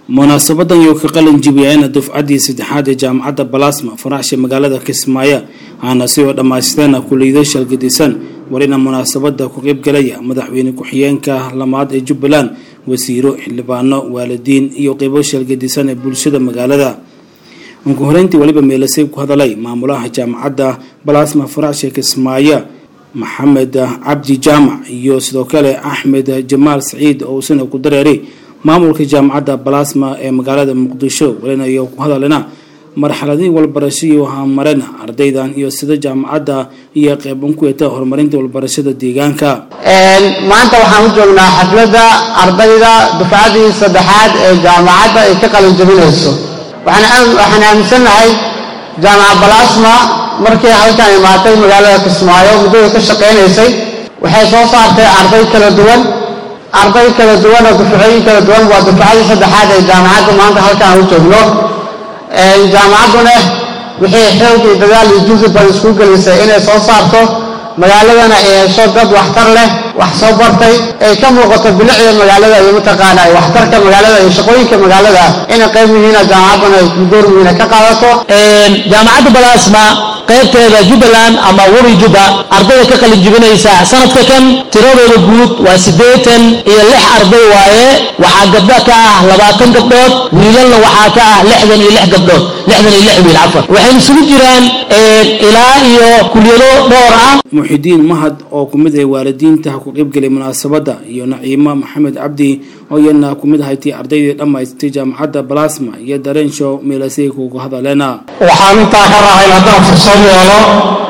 munaasabadan iyo ka qalin jibiyayna dufcaddii saddexaad ee jaamacadda balasma faraxsha magaalada kismaayo aana si oo dhammaysteena kuliyado shalgadisan welina munaasabada ku qeybgalaya madaxweyne ku-xigeenka lamaad ee jubbaland wasiiro xildhibaano waalidiin iyo qeybo shalgadisan ee bulshada magaalada ugu horeyntii weliba meelasay ku hadalay maamulaha jaamacadda balasma faraxsha kismaayo maxamed cabdi jaamac iyo sidoo kale axmed jamaal saciid oo isana ku dareeray maamulka jaamacadda balasma ee magaalada muqdisho welina iyo ku hadalina marxaladii walbarasho iyo hamareen ardaydan iyo sida jaamacadda iyo qeyban ku eta horumarinta walbarashada deegaanka maanta waxaan u joognaa xafladda ardayda dufcadii saddexaad ee jaamacadda ay ka qalin jabinayso waxaan aaminsannahay jaamaca balasma markii halkan imaatay magaalada kismaayo muddada ka shaqaynaysay waxay soo saartay arday kala duwan arday kala duwan oo dufcooyin kala duwan waa dufcadii saddexaad ee jaamacadda maanta halkaan u joogno jaamacadduna wixii xoog iyo dadaal iyo jusi badan isku gelisay inay soo saarto magaaladana ay hesho dad waxtar leh wax soo bartay ay ka muuqato bilicda magaalada iyo mataqaana waxtarka magaalada iyo shaqooyinka magaalada inay qayb yihiina jaamacadduna ay door muhiina ka qaadato jaamacadda balasma qaybteeda jubbaland ama weri jubba ardayda ka qalin jibinaysa sanadka kan tiradooda guud waa siddeetan iyo lix arday waaye waxaa gabdho ka ah labaatan gabdhood wiilalna waxaa ka ah lixdan iyo lix gabdhood lixdan iyo lix wiil cafar waxay isugu jiraan ilaa iyo kulyado dhowr ah muxidiin mahad oo ku mid ah waalidiinta ku qeybgelay munaasabadda iyo naciimo maxamed cabdi oo iyana ku mid ahayti ardaydii dhammaystay jaamacadda balasma iyo dareen show meelasay kugu hadaleena waxaan intaa ka rahayn haddaan fursad yeelo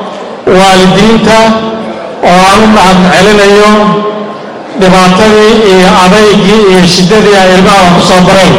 waalidiinta oo aan u mahad celinayo dhibaatadii iyo adaygii iyo shiddadii ay ilmaha ku soo bareen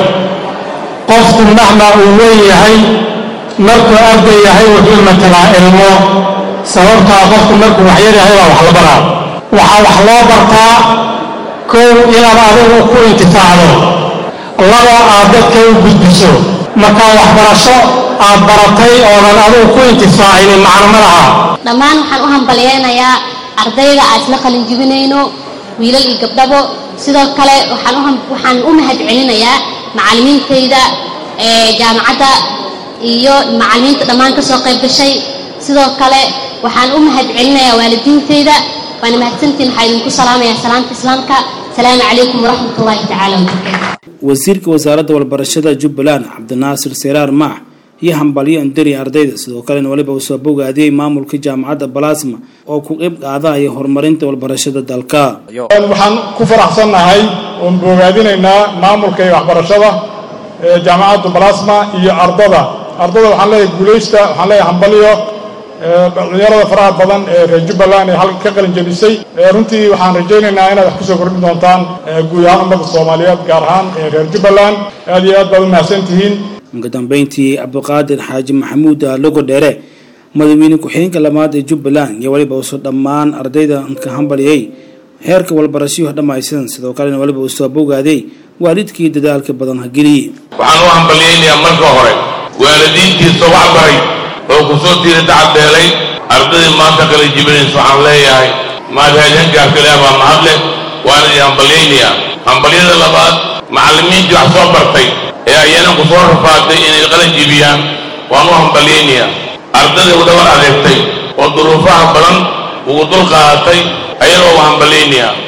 qofku mahma uu weyn yahay markuu arday yahay wuxuu matalaa ilmo sababtaa qofku markuu waxyar yahay baa wax la baraa waxaa wax loo bartaa kow inaad adigu ku intifaacdo laba aad dadka u gudbiso markaa waxbarasho aad baratay oonan adigu ku intifaacinin macno ma laha dhammaan waxaan u hambalyeynayaa ardayda aad isla qalin jibinayno wiilal iyo gabdhabo sidoo kale waxaan u mahad celinayaa macallimiintayda jaamacadda iyo macallimiinta dhammaan ka soo qayb gashay sidoo kale waxaan u mahad celinayaa waalidiintayda waana mahadsantiin waxaa idinku salaamayaa salaamta islaamka asalaamu calaykum waraxmat ullaahi tacaala wabarakaatu wasiirka wasaaradda walbarashada jubbaland cabdinaasir seraar maax iyo hambalyo andari ardayda sidoo kalena weliba uu soo bogaadiyey maamulka jaamacadda balasma oo ku qeyb qaadaya horumarinta walbarashada dalka waxaan ku faraxsannahay oon bogaadinaynaa maamulka iyo waxbarashada ee jaamacadda balasma iyo ardada ardada waxaan leeyahay guulaysta waxaan leeyahay hambalyo dhalinyarada faraha badan ee reer jubbaland ee halka ka qalin jebisay runtii waxaan rajaynaynaa inaad wax kusoo kordhin doontaan guud ahaan ummadda soomaaliyeed gaar ahaan reer jubbaland aad iyo aad baad u mahadsan tihiin ugu dambeyntii cabdiqaadir xaaji maxamuud logo dheere madaxweyne ku-xigeenka lamaad ee jubbaland iyo weliba uusoo dhammaan ardayda ka hambaliyey heerka walbarashayo dhammaystiran sidoo kalena weliba uu soo bogaaday waalidkii dadaalka badan hageliyey waxaan u hambaliyeynayaa marka hore waalidiintiisa wax baray oo ku soo tiira tacabbeelay ardaydii maanta kala jibinaysa waxaan leeyahay maadhaadhankaafilaa baa mahad leh waana idin hambalyaynayaa hambalyada labaad macallimiintii wax soo bartay ee ayana ku soo rafaaday inay qalin jibiyaan waan u hambalyaynayaa ardayda u dhabar adeegtay oo duruufaha badan ugu dul qaadatay ayagoo u hambalyaynayaa